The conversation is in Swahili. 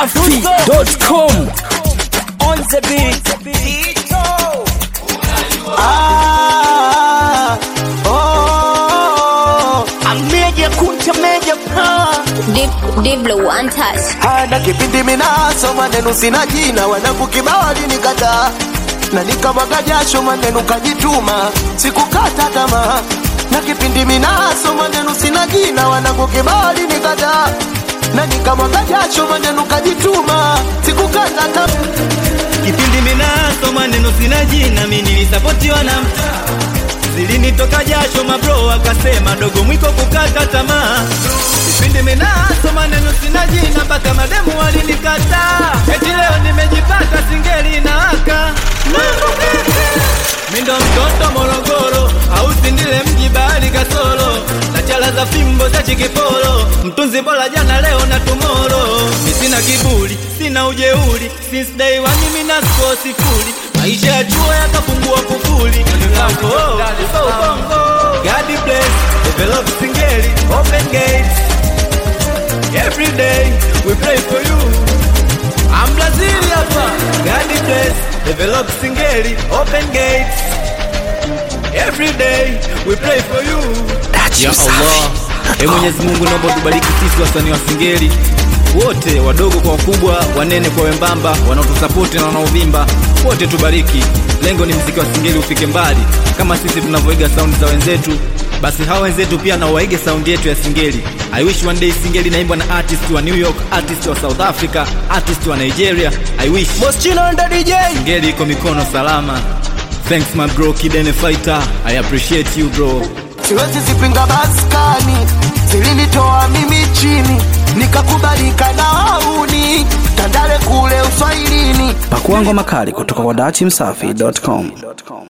dachimsafi.com on the beat. Ah, oh, ameja kunta meja pa Deep, deep blue, untouched. hana kipindi minaso maneno sina jina wanangu kibao nikataa na nikamwaga jasho maneno kajituma sikukata tamaa na kipindi minaso maneno sina jina wanangu kibao nikataa na nikamwaga jasho maneno kajituma sikukata tamaa kipindi minaso maneno sina jina mi nilisapotiwa na mtaa zilinitoka jasho mabro akasema dogo mwiko kukata tamaa kipindi minaso maneno sina jina mpaka mademu walinikataa eti leo nimejipata singeli na aka mindo mtoto morogoro au sindile mji bahari kasoro na chala za fimbo za chikiporo mtunzi bora jana leo na tumoro mi sina kiburi sina ujeuri since day one mimi na score sifuri maisha ya chuo yakafungua kufuli Mpango, uso ubongo God bless develop singeli open gates every day we pray for you I'm Brazil hapa God bless develop singeli open gates every day we pray for you ya Allah e Mwenyezi Mungu naomba tubariki sisi wasanii wa singeli wote wadogo kwa wakubwa wanene kwa wembamba wanaotusapoti na wanaovimba wote tubariki lengo ni mziki wa singeli ufike mbali kama sisi tunavyoiga saundi za wenzetu basi hawa wenzetu pia na waige saundi yetu ya singeli i wish one day singeli naimbwa na artist wa new york artist wa south africa artist wa nigeria i wish Moschino ndo DJ. singeli iko mikono salama thanks my bro kidene fighter i appreciate you bro siwezi zipinga maskani zilinitoa mimi chini nikakubalika na wauni tandale kule uswahilini pakuangwa makali kutoka kwa dachimsafi.com